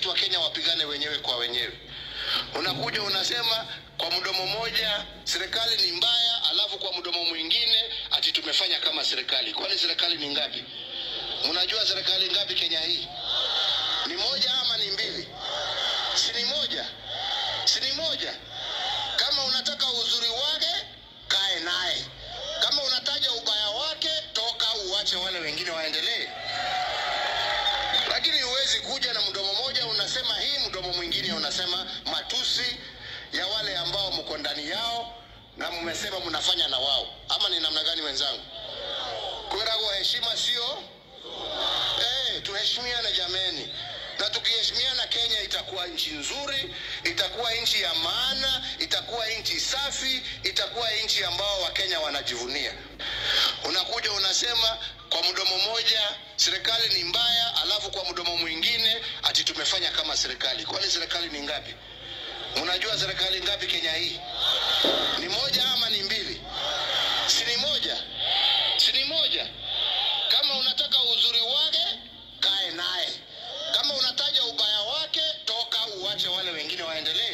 right wa Kenya wapigane wenyewe kwa wenyewe. Unakuja unasema kwa mdomo moja serikali ni mbaya, alafu kwa mdomo mwingine ati tumefanya kama serikali. Kwani serikali ni ngapi? Mnajua serikali ngapi Kenya hii? Ni moja ama ni mbili? Si ni moja? Si ni moja? Kama unataka uzuri wake, kae naye. Kama unataja ubaya wake, toka uache wale wengine waendelee. Lakini huwezi kuja na mdomo moja unasema hii, mdomo mwingine unasema matusi ya wale ambao mko ndani yao na mmesema mnafanya na wao, ama ni namna gani wenzangu? Kwerago heshima sio eh, tuheshimiane jameni, na tukiheshimiana Kenya itakuwa nchi nzuri, itakuwa nchi ya maana, itakuwa nchi safi, itakuwa nchi ambao Wakenya wanajivunia. Unakuja unasema kwa mdomo moja serikali ni mbaya, alafu kwa mdomo mwingine ati tumefanya kama serikali. Kwani serikali ni ngapi? Mnajua serikali ngapi Kenya hii? Ni moja ama ni mbili? Si ni moja? Si ni moja? Kama unataka uzuri wake, kae naye. Kama unataja ubaya wake, toka uache wale wengine waendelee.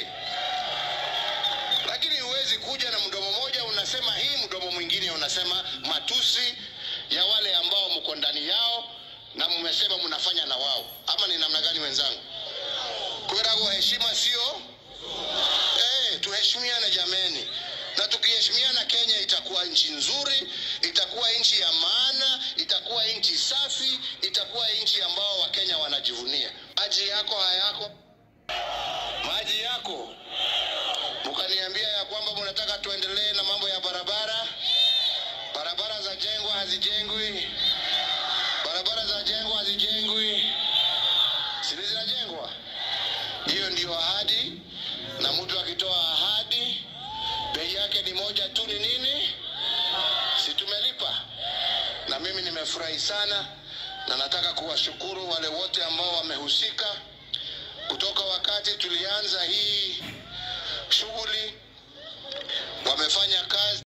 Lakini huwezi kuja na mdomo moja unasema hii, mdomo mwingine unasema matusi ya wale ambao mko ndani yao na mmesema mnafanya na wao, ama ni namna gani wenzangu? Kwerago heshima sio eh, tuheshimiane jameni, na tukiheshimiana Kenya itakuwa nchi nzuri, itakuwa nchi ya maana, itakuwa nchi safi, itakuwa nchi ambao Wakenya wanajivunia. Maji yako hayako, maji yako mkaniambia ya kwamba mnataka tuendelee na mambo ya barabara. Barabara za jengwa hazijengwi, barabara za jengwa hazijengwi, siri zinajengwa. Hiyo ndiyo ahadi, na mtu akitoa ahadi bei yake ni moja tu, ni nini? Si tumelipa? Na mimi nimefurahi sana, na nataka kuwashukuru wale wote ambao wamehusika kutoka wakati tulianza hii shughuli, wamefanya kazi